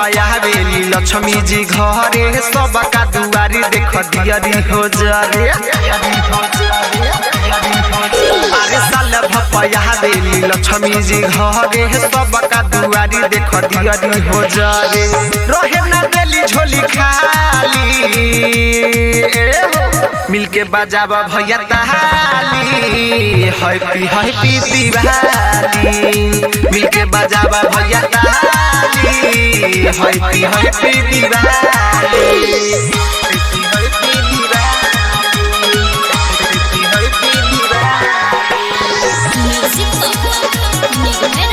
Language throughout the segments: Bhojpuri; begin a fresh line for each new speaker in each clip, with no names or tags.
भपया बेली लक्ष्मी जी घरे सबका दुआरी देख दियरी हो जरे अरे साल भपया बेली लक्ष्मी जी घरे सबका दुआरी देख दियरी हो जरे रहे ना देली झोली खाली ए हो मिलके बजाब भैया ताली हैप्पी हैप्पी दिवाली मिलके बजाब भैया ताली happy happy Diwali happy happy Diwali happy happy Diwali
music बाबा निगमे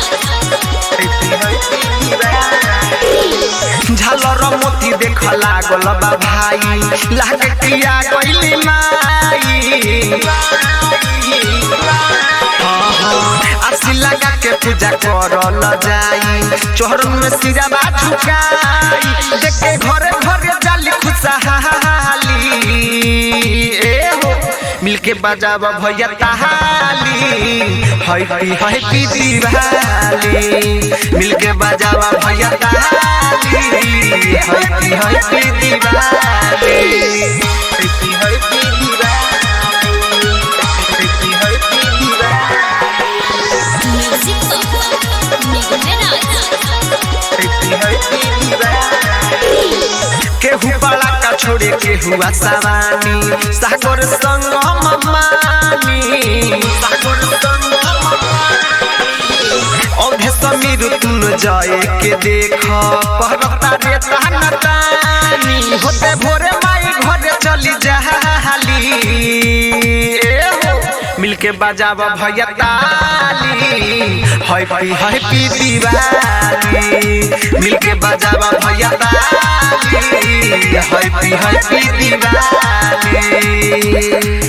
झालर मोती देख लागल बा भाई लागे किया गइली माई हाँ, हाँ, आरसी लगा के पूजा करल जाई चोहरन में सिरा बा झुकाई देख के घरे घरे जाली खुशहाली ए हो मिलके बजाब भैया ताली हैप्पी हैप्पी दिवाली मिलके बजाब भैया ताली happy happy Diwali happy happy Diwali happy happy Diwali
music बाबा निगमे
केहू बड़ा का छोड़े केहू आसावानी सागर संग ममानी सागर संग औधे समीर तुम जाए के देख कहता रे ताना तानी होते भोरे माई घरे चली जाली ए हो मिलके बजाब भैया ताली हैप्पी हैप्पी दिवाली मिलके बजाब भैया ताली हैप्पी हैप्पी दिवाली